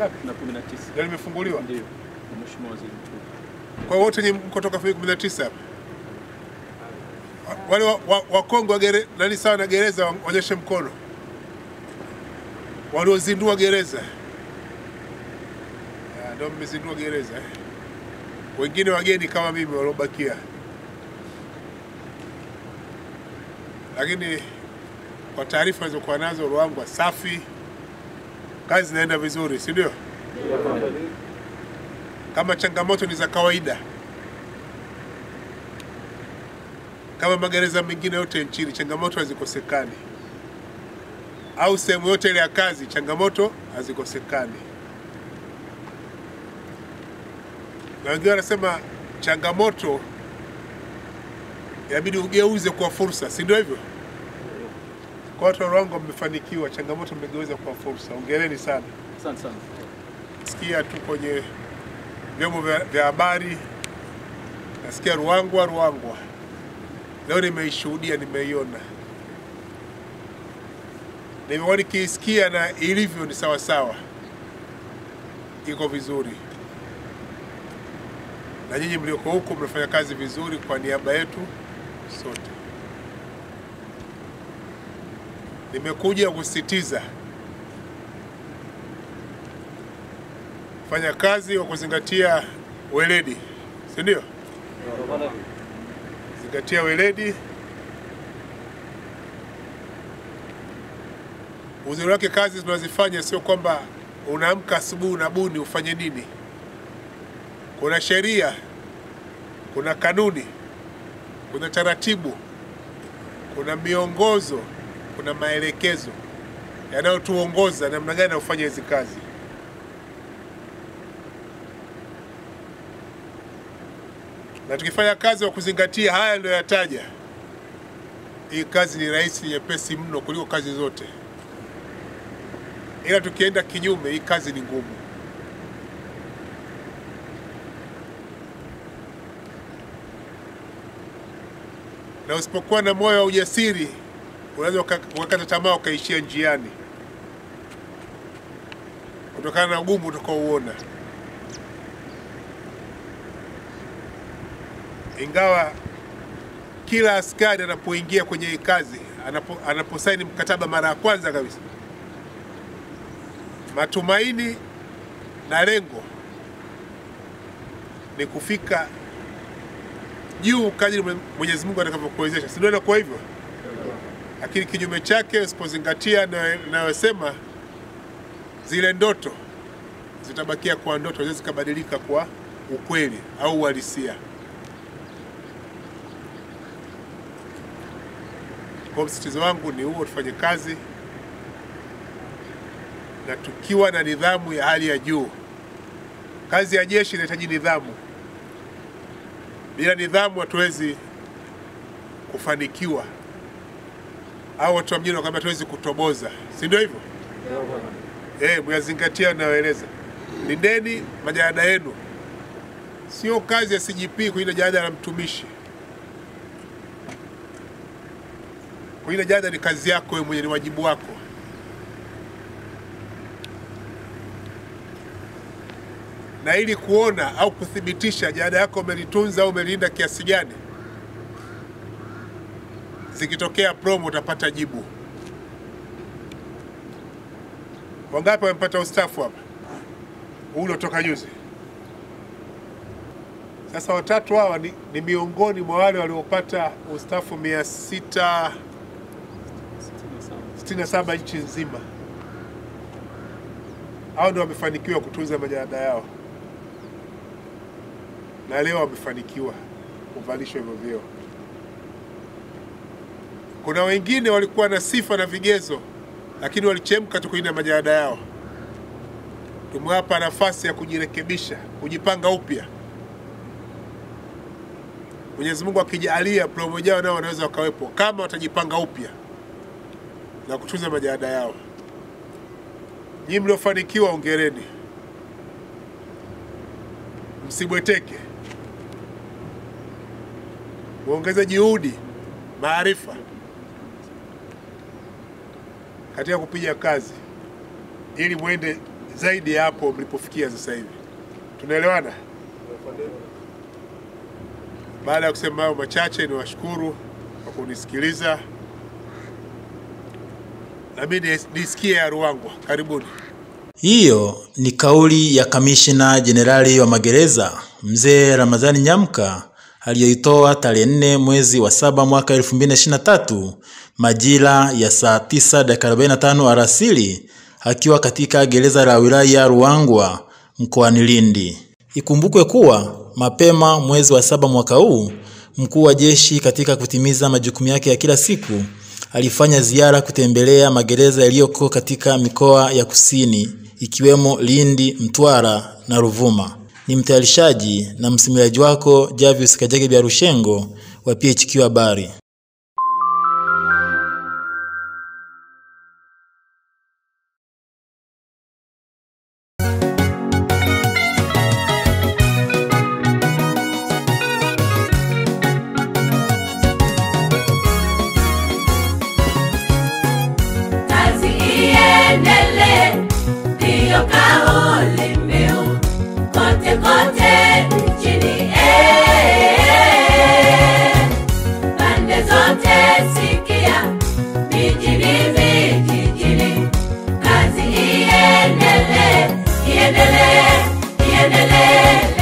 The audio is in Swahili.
ngapi? na 19 Ndio limefunguliwa. ndio na Mheshimiwa Waziri Mkuu. Kwa hiyo wote ni mko toka 2019 hapa. Wale wa- wa- wakongwe wa gere, nani sawa na gereza waonyeshe mkono. Waliozindua gereza. Ah, Ndio mmezindua gereza. eh. Wengine wageni kama mimi waliobakia. Lakini kwa taarifa nilizokuwa nazo Ruangwa safi, kazi zinaenda vizuri, si ndio? Kama changamoto ni za kawaida kama magereza mengine yote nchini, changamoto hazikosekani, au sehemu yote ile ya kazi, changamoto hazikosekani. Na wengine wanasema changamoto inabidi ugeuze kuwa fursa, si ndio hivyo? Kwa watu wa Ruangwa mmefanikiwa, changamoto mmegeuza kuwa fursa. Hongereni sana. Asante sana. Sikia tu kwenye vyombo vya vya habari, nasikia Ruangwa Ruangwa. Leo nimeishuhudia, nimeiona, nimekuwa nikiisikia na ilivyo ni sawa sawa, iko vizuri, na nyinyi mlioko huko mnafanya kazi vizuri kwa niaba yetu sote. Nimekuja kusisitiza fanya kazi kwa kuzingatia weledi, si ndio? Zingatia weledi. Uzuri wake kazi tunazifanya sio kwamba unaamka asubuhi unabuni ufanye nini. Kuna sheria, kuna kanuni, kuna taratibu, kuna miongozo, kuna maelekezo yanayotuongoza namna gani ya kufanya hizi kazi. na tukifanya kazi kwa kuzingatia haya ndio yataja, hii kazi ni rahisi, nyepesi mno kuliko kazi zote, ila tukienda kinyume, hii kazi ni ngumu. Na usipokuwa na moyo wa ujasiri, unaweza uka- ukakata tamaa ukaishia njiani kutokana na ugumu utakaouona. ingawa kila askari anapoingia kwenye hii kazi anapo, anaposaini mkataba mara ya kwanza kabisa, matumaini na lengo ni kufika juu kadri Mwe- Mwenyezi Mungu atakavyokuwezesha, si ndio? Inakuwa hivyo, lakini kinyume chake usipozingatia na- inayosema zile ndoto zitabakia kwa ndoto, zinaweza zikabadilika kwa ukweli au uhalisia. Kwa msitizo wangu ni huo, tufanye kazi na tukiwa na nidhamu ya hali ya juu. Kazi ya jeshi inahitaji nidhamu. Bila nidhamu hatuwezi kufanikiwa, au watu wa mjini wakaambia hatuwezi kutoboza, si ndio hivyo? Eh, myazingatia nayoeleza. Lindeni majalada yenu, sio kazi ya CGP kulinda jalada la mtumishi. Kulinda jalada ni kazi yako wewe mwenye, ni wajibu wako. Na ili kuona au kuthibitisha jalada yako umelitunza au umelilinda kiasi gani, zikitokea promo utapata jibu. Wangapi wamepata ustafu hapa huu uliotoka juzi? Sasa watatu hawa ni, ni miongoni mwa wale waliopata ustafu mia sita 67 nchi nzima. Hao ndio wamefanikiwa kutunza majalada yao, na leo wamefanikiwa kuvalishwa hivyo vyeo. Kuna wengine walikuwa na sifa na vigezo, lakini walichemka tu kulinda majalada yao. Tumewapa nafasi ya kujirekebisha, kujipanga upya. Mwenyezi Mungu akijalia, promo jao nao wanaweza wakawepo kama watajipanga upya na kutunza majalada yao. Nyinyi mliofanikiwa, ongereni, msibweteke, muongeze juhudi, maarifa katika kupiga kazi ili mwende zaidi ya hapo mlipofikia sasa hivi. Tunaelewana? Baada ya kusema hayo machache, ni washukuru kwa kunisikiliza, na mimi nisikie ya Ruangwa. Karibuni. Hiyo ni kauli ya kamishina jenerali wa magereza mzee Ramadhani Nyamka aliyoitoa tarehe nne mwezi wa saba mwaka 2023 majira ya saa tisa dakika 45 alasiri akiwa katika gereza la wilaya Ruangwa mkoani Lindi. Ikumbukwe kuwa mapema mwezi wa saba mwaka huu mkuu wa jeshi katika kutimiza majukumu yake ya kila siku alifanya ziara kutembelea magereza yaliyoko katika mikoa ya kusini ikiwemo Lindi, Mtwara na Ruvuma. Ni mtayarishaji na msimuliaji wako Javius Kajage Biarushengo wa PHQ Habari. Kazi iendelee, ndiyo kauli mbiu kote kote nchini. eh. Pande zote sikia, mijini, vijijini, kazi iendelee, iendelee, iendelee.